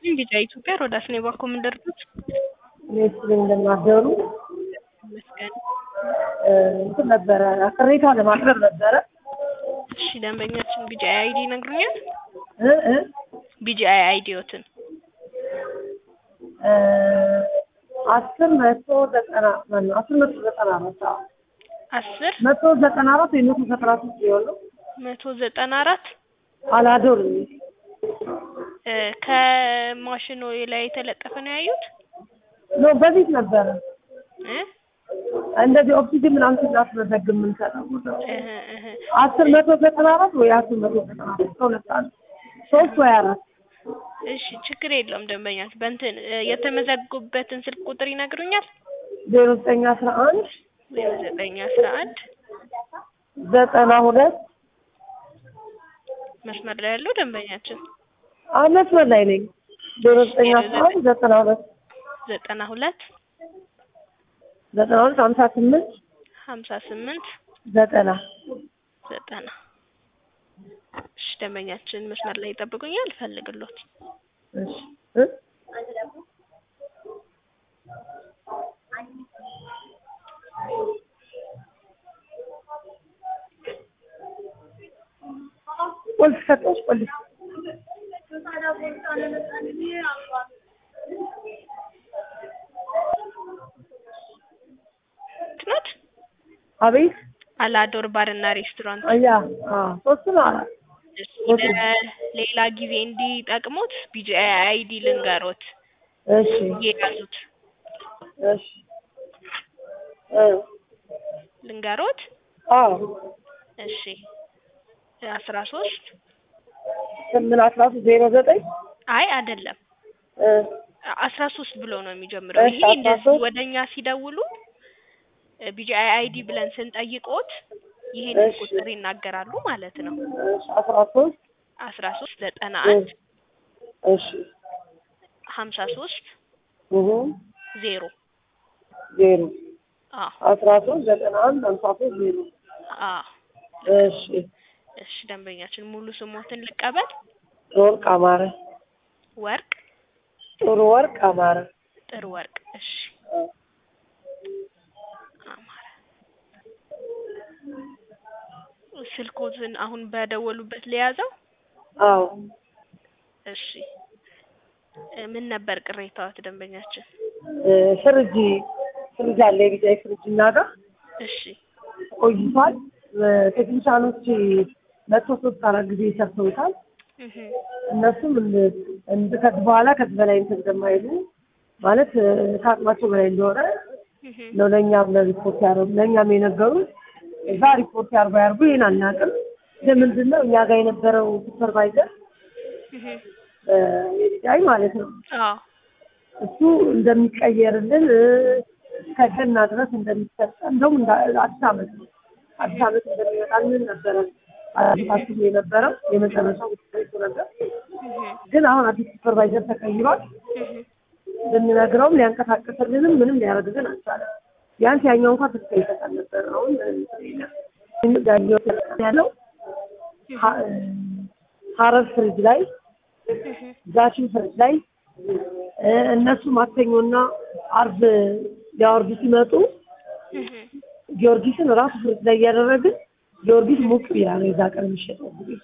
ደንበኛችን ቢጫ ኢትዮጵያ ሮዳስ ነው የባኮ ምንደርዱት እኔስ እንደማደሩ ይመስገን። እንትን ነበረ ቅሬታ ለማቅረብ ነበረ እሺ ደንበኛችን ቢጫ አይዲ ይነግሩኛል? እ እ ቢጫ አይዲዮትን እ አስር መቶ ዘጠና ማነው አስር መቶ ዘጠና አራት አዎ አስር መቶ ዘጠና አራት ወይ መቶ ዘጠና ሶስት ሊሆን ነው መቶ ዘጠና አራት አላዶር የሚል እ ከማሽኑ ላይ የተለጠፈ ነው ያዩት ነው በፊት ነበረ እ እንደዚህ ኦክሲጅን ምናምን ስናስመዘግብ የምንሰጠው እህ እህ አስር መቶ ዘጠና አራት ወይ አስር መቶ ዘጠና አራት ከሁለት አንዱ ሶስት ወይ አራት እሺ ችግር የለውም ደንበኛች በእንትን እ የተመዘጉበትን ስልክ ቁጥር ይነግሩኛል? ዜሮ ዘጠኝ አስራ አንድ ዜሮ ዘጠኝ አስራ አንድ ዘጠና ሁለት መስመር ላይ ያለው ደንበኛችን አሁን መስመር ላይ ነኝ ዜሮ ዘጠኝ አስራ አንድ ዘጠና ሁለት ዘጠና ሁለት ዘጠና ሁለት ሀምሳ ስምንት ሀምሳ ስምንት ዘጠና ዘጠና እሺ ደንበኛችን መስመር ላይ ይጠብቁኛል እፈልግሎት እሺ እ ቁልፍ ሰጠች ቁልፍ ናት አቤት አላዶር ባርና ሬስቶራንት አያ አ ሶስት ነው አራት እሺ ሌላ ጊዜ እንዲጠቅሙት ቢጂአይ አይዲ ልንገሮት እሺ የያዙት እሺ እ ልንገሮት አዎ እሺ አስራ ሶስት ስምንት አስራ ሶስት ዜሮ ዘጠኝ አይ አይደለም እ አስራ ሶስት ብሎ ነው የሚጀምረው እሺ፣ ይሄ አስራ እንደዚህ ሶስት ወደኛ ሲደውሉ ቢጂአይ አይዲ ብለን ስንጠይቆት ይሄንን እሺ። ቁጥር ይናገራሉ ማለት ነው እሺ አስራ ሶስት አስራ ሶስት ዘጠና እ አንድ እሺ ሀምሳ ሶስት እሁ ዜሮ ዜሮ አዎ አስራ ሶስት ዘጠና አንድ ሀምሳ ሶስት ዜሮ አዎ እሺ እሺ ደንበኛችን ሙሉ ስሞትን ልቀበል ወርቅ አማረ ወርቅ ጥሩ ወርቅ አማረ ጥሩ ወርቅ እሺ እ አማረ ስልኮትን አሁን በደወሉበት ለያዘው አዎ እሺ እ ምን ነበር ቅሬታዎት ደንበኛችን እ ፍሪጅ ፍሪጅ አለ የቢጫ ፍሪጅ እና ጋር እሺ ቆይቷል እ ቴክኒሻኖች መቶ ሶስት አራት ጊዜ ሰርተውታል እህ እነሱም እንድ- እንድ ከዚህ በኋላ ከዚህ በላይ እንትን እንደማይሉ ማለት እ ከአቅማቸው በላይ እንደሆነ እህ ነው ለእኛም ለሪፖርት ያደረጉ ለእኛም የነገሩት እዛ ሪፖርት ያርጉ ያርጉ ይህን አናውቅም ግን ምንድን ነው እኛ ጋር የነበረው ሱፐርቫይዘር እህ የዲዳይ ማለት ነው አዎ እሱ እንደሚቀየርልን እ እስከ ገና ድረስ እንደሚሰጠ እንደውም እንዳ አዲስ ዓመት ነው አዲስ ዓመት እንደሚመጣልን ነበረ አስቡ የነበረው የመጨረሻው ውጤቱ ነበር እህ ግን አሁን አዲስ ሱፐርቫይዘር ተቀይሯል እህ ብንነግረውም ሊያንቀሳቅስልንም ምንም ሊያደርግልን አልቻለም። ቢያንስ ያኛው እንኳን ተስፋ ይሰጣል ነበር። አሁን ምንም የለም። ያለው ሀ- ሀረር ፍሪጅ ላይ እህ ዛችን ፍሪጅ ላይ እ እነሱ ማክሰኞና አርብ ሊያወርዱ ሲመጡ እህ ጊዮርጊስን ራሱ ፍሪጅ ላይ እያደረግን ጊዮርጊስ ሙቅ ቢራ ነው የዛ ቀን የሚሸጠው ጊዜ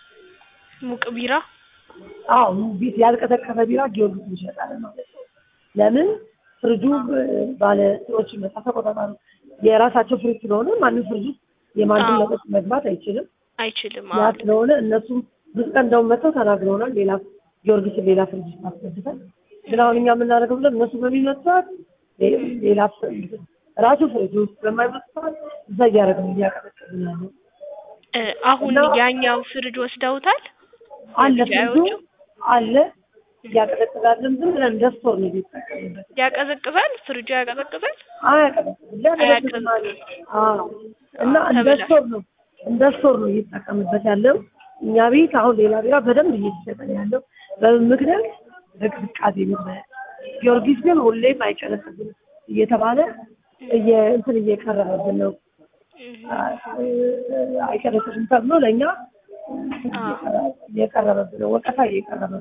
ሙቅ ቢራ አዎ ቢት ያልቀዘቀዘ ቢራ ጊዮርጊስ እንሸጣለን ማለት ነው። ለምን ፍሪጁ እ ባለ እንትኖች መጣ ተቆጣጣሪ የራሳቸው ፍሪጅ ስለሆነ ማንም ፍሪጅ ውስጥ የማንም አዎ። መጠጥ መግባት አይችልም። አይችልም ያ አዎ ስለሆነ እነሱም ብዙ ቀን እንደውም መጥተው ተናግረውናል። ሌላ ጊዮርጊስን ሌላ ፍሪጅ ውስጥ አስገብተን ግን አሁን እኛ የምናደርገው ብለን እነሱ በሚመጡ ሰዓት ሌ- ሌላ ፍሪጅ ራሱ ፍሪጅ ውስጥ በማይመጡ ሰዓት እዛ እያደረግን እያቀጠቀጥን ያለው እ አሁን እና- ያኛው ፍሪጅ ወስደውታል አለ ፍሪጁ የቢጂአዮቹ? አለ እያቀጠቅጣለን ዝም ብለን እንደ ስቶር ነው የሚጠቀምበት ያቀዘቅዛል ፍሪጁ ያቀዘቅዛል አያቀዘቅዝም ሊያቀዘቅዝም አለ አዎ እና እንደ ተበላሽ። ስቶር ነው እንደ ስቶር ነው እየተጠቀምበት ያለው እኛ ቤት አሁን ሌላ ቢራ በደንብ እየተሸጠ ነው ያለው በምን ምክንያት በቅዝቃዜ ምክንያት ጊዮርጊስ ግን ሁሌም አይቀዘቅዝም እየተባለ እየ እንትን እየቀረበብን ነው አይቀዘቅዝም ተብሎ ለእኛ እየቀረበብን ነው ወቀሳ እየቀረበብን ነው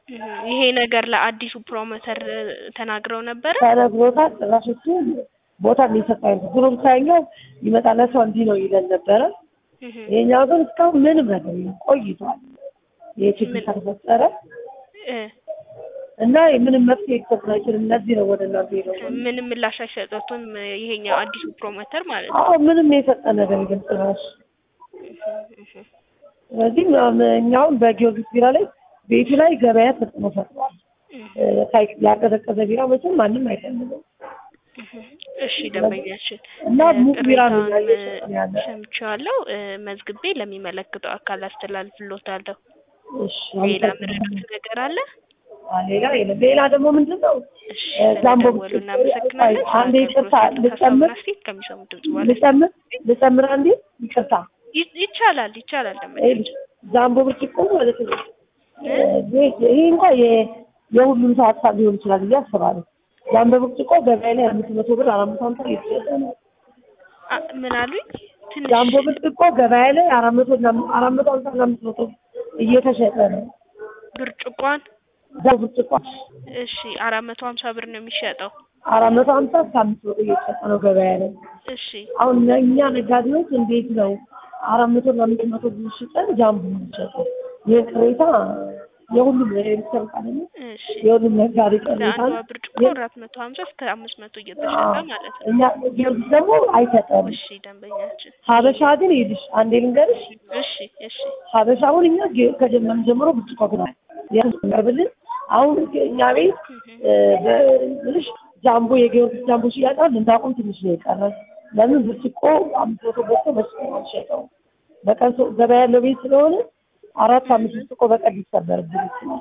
እህ፣ ይሄ ነገር ለአዲሱ ፕሮሞተር እ፣ ተናግረው ነበረ? ተነግሮታል። ጭራሽ እሱ ቦታ የሚሰጣኝ ድሮም ሳይኛው ይመጣል ሰው እንዲህ ነው ይለን ነበረ። እህ፣ ይሄኛው ግን እስካሁን ምንም ነገር የለም፣ ቆይቷል። ይሄ ችግር ምን? ከተፈጠረ እ፣ እና ምንም መፍትሄ ሊሰጥ አይችልም። እነዚህ ነው ወደ እናንተ ሄደው ምንም ምላሽ አይሰጡትም እ፣ ይሄኛው አዲሱ ፕሮሞተር ማለት ነው። አዎ ምንም የሰጠ ነገር የለም ጭራሽ። እህ፣ እህ፣ ስለዚህ እኛውን በጊዮርጊስ ቢራ ላይ ቤቱ ላይ ገበያ ተጽዕኖ ፈጥሯል። እህ፣ እ፣ ሳይ- ያቀዘቀዘ ቢራ መቼም ማንም አይፈልግም እህ። እሺ ደንበኛችን እና እ፣ ሙቅ ቢራ ነው ቅሬታውን እያየሽ ያለ። ሰምቼዋለሁ። እ፣ መዝግቤ ለሚመለከተው አካል አስተላልፍልዎታለሁ። እሺ ሌላ አመሰግናለሁ። ምረዱት ነገር አለ? አ፣ ሌላ የለም። ሌላ ደግሞ ምንድን ነው እሺ እ፣ ዛምቦ ስለደወሉ እናመሰግናለን። አንዴ ስለ ይቅርታ አገልግሎት ያሉት ልጨምር ሀሳብና አስተያየት ከሚሰሙት ድምጽ በኋላ ልጨምር ልጨምር አንዴ ይቅርታ ይ- ይቻላል ይቻላል ደንበኛ ይኸውልሽ፣ ዛምቦ ብርጭቆ ማለት ነው እ፣ ይሄ ይሄ እንኳን የ- የሁሉም ሰው ሀሳብ ሊሆን ይችላል ብዬ አስባለሁ። ዛምቦ ብርጭቆ ገበያ ላይ አምስት መቶ ብር አራት መቶ ሀምሳ እየተሸጠ ነው። አ፣ ምን አሉኝ? ትንሽ ጃምቦ ብርጭቆ ገበያ ላይ አራት መቶ እና አራት መቶ ሀምሳ እና አምስት መቶ እየተሸጠ ነው። ብርጭቋን ዛምቦ ብርጭቆ እሺ አራት መቶ ሀምሳ ብር ነው የሚሸጠው። አራት መቶ ሀምሳ እስከ አምስት መቶ እየተሸጠ ነው ገበያ ላይ። እሺ አሁን እኛ ነጋዴዎች እንዴት ነው አራት መቶ እና አምስት መቶ ብር ሽጠን ጃምቦ የሚሸጠው? ይህ ቅሬታ የሁሉም የቤተሰብ ቃል ነው። እሺ የሁሉም ነጋዴ ቅሬታ ለአንዷ ነው። ብርጭቆ አራት መቶ ሀምሳ እስከ አምስት መቶ እየተሸጠ ማለት ነው። እኛ ጊዮርጊስ ደግሞ አይሰጠንም። እሺ ደንበኛችን ሀበሻ ግን ይልሽ አንዴ ልንገርሽ እሺ እሺ ሀበሻ አሁን እኛ ge- ከጀመርን ጀምሮ ብርጭቆ ግን ያቀርብልን አሁን እኛ ቤት እ፣ በልሽ ጃምቦ የጊዮርጊስ ጃምቦ ሽያጭ ልናቆም ትንሽ ነው የቀረን። ለምን ብርጭቆ አምስት መቶ ገዝቶ በስቶ ነው የሚሸጠው። በቀን ሰው ገበያ ያለው ቤት ስለሆነ አራት አምስት ብርጭቆ በቀን ሊሰበርብን ይችላል።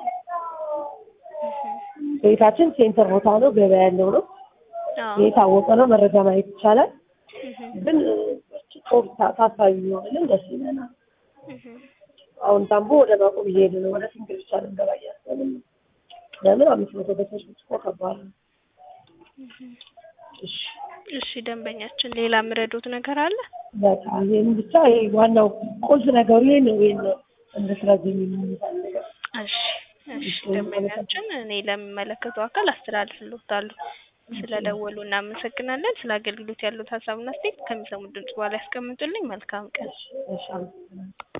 ቤታችን ሴንተር ቦታ ነው፣ ገበያ ያለው ነው፣ አዎ የታወቀ ነው፣ መረጃ ማየት ይቻላል። እህ፣ ግን እ፣ ብርጭቆ ታ- ታሳቢ ቢሆንልን ደስ ይለናል። እህ። አሁን ዳምቦ ወደ ማቆም እየሄደ ነው። ወደ ሲንግል ብቻ ልንገባ እያሰብን ነው። ለምን አምስት መቶ በሰዎች ብርጭቆ ከባድ ነው። እሺ እሺ ደንበኛችን ሌላ ምረዱት ነገር አለ? በቃ ይህን ብቻ ይሄ ዋናው ቁልፍ ነገሩ ይሄ ነው። ይሄን ነው እንድትረዝም የምንፈልገው። እሺ እሺ ደንበኛችን እኔ ለሚመለከተው አካል አስተላልፍልዎታለሁ። ስለደወሉ እናመሰግናለን። ስለ አገልግሎት ያሉት ሀሳብና አስተያየት ከሚሰሙት ድምጽ በኋላ ያስቀምጡልኝ። መልካም ቀን። እሺ እሺ አመሰግናለሁ።